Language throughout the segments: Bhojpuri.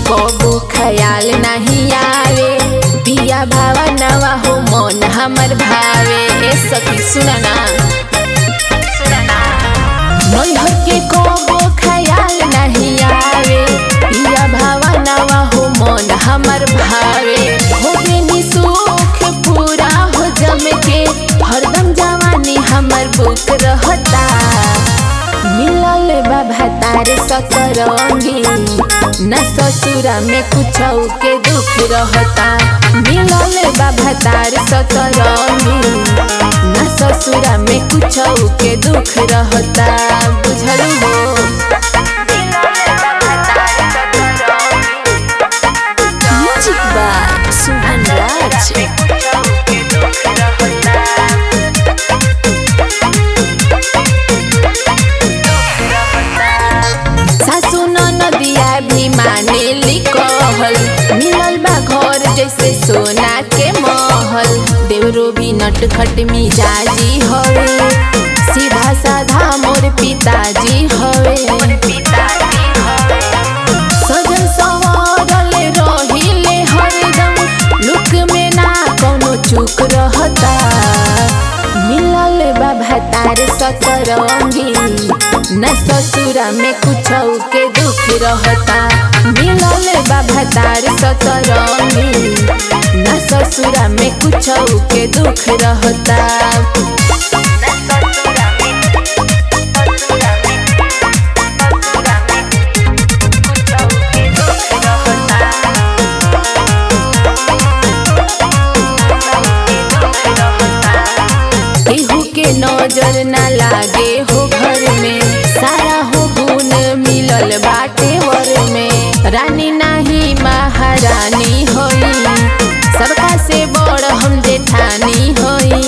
कबो ख्याल नहीं आवे पिया भावा नवा हो मन हमर भावे ए सखी सुना ना नैहर के कबो ख्याल नहीं आवे पिया भावा नवा हो मन हमर भावे हो बेनी सुख पूरा हो जम के हरदम जवानी हमर बुक रहता मिलल बा भातार सतरंगी न ससुरा में कुछ के दुख रहता मिलल बा भातार सतरंगी न ससुरा में कुछ के दुख रहता बुझल हो म्यूजिक बा सुहन राज सासु नदिया भी माने लिखल मिलल बा घर जैसे सोना के महल देवरो भी नटखट मिजाजी हवे सीधा साधा मोर पिताजी हवे सजन संवरल रहिले हरदम लुक में ना कौनो चूक रहता मिलल बा भातार सतरंगी न ससुरा में कुछ के दुख रहता मिलल बा भातार सतरंगी न ससुरा में कुछ के दुख रहता केहू के नजर ना लागे हो घर में सारा हो गुण मिलल बाटे वर में रानी नाही महारानी होई सबका से बड़ हम जेठानी होई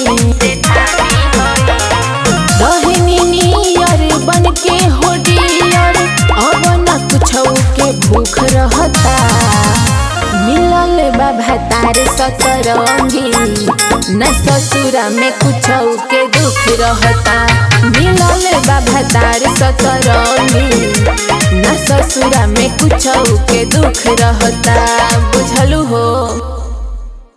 रहनी नियर बन के हो डियर अब न कुछ के भूख रहता मिलल बा भातार सतरंगी न ससुरा में कुछ के दुख रहता मिलल बा भातार सतरंगी न ससुरा में कुछ के दुख रहता बुझलू हो